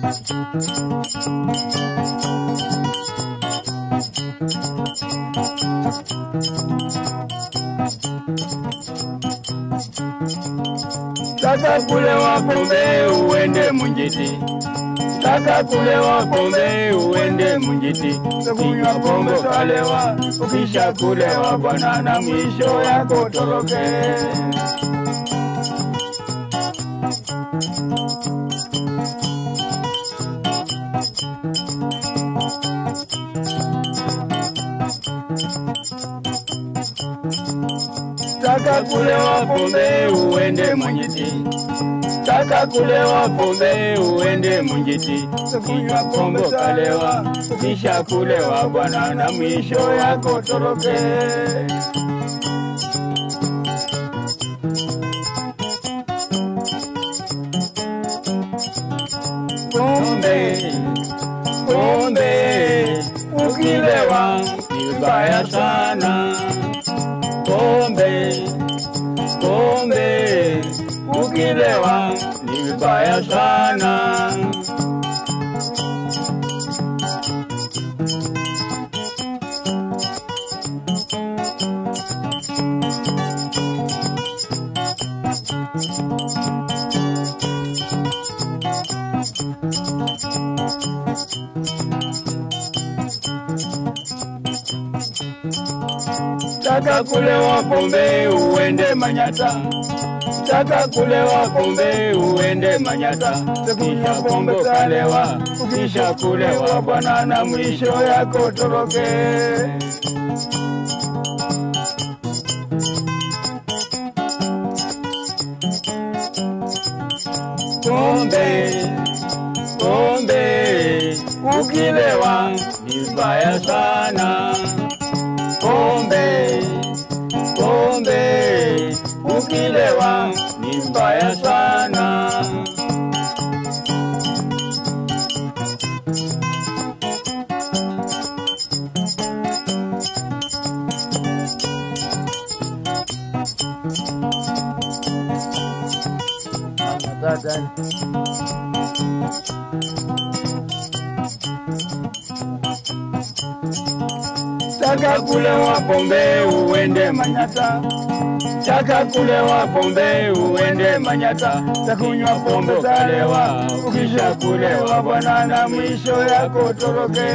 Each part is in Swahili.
Taka kulewa pombe uende Munjiti, taka kulewa pombe uende Munjiti. Kunywa pombe kalewa, ukisha kulewa bwana, na mwisho yako toroke. Taka kulewa pombe uende Munjiti, taka kulewa pombe uende Munjiti. Kunywa pombe kalewa, ukisha kulewa bwana, na mwisho yako toroke. Pombe, pombe, ukilewa vibaya sana. Pombe, pombe, ukilewa ni vibaya sana. Taka kulewa pombe uende Manyata, taka kulewa pombe uende Manyata. Kisha pombe kalewa, kisha kulewa bwana, na mwisho yako toroke. Pombe, pombe, ukilewa ni vibaya sana pombe, pombe, ukilewa ni mbaya sana. Taka kulewa pombe uende Manyata, taka kulewa pombe uende Manyata. Takunywa pombe kalewa, ukisha kulewa bwana, na mwisho yako toroke.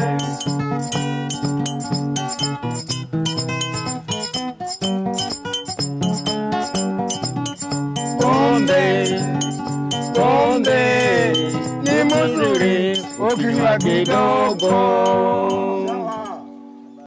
Pombe, pombe ni mzuri ukinywa kidogo.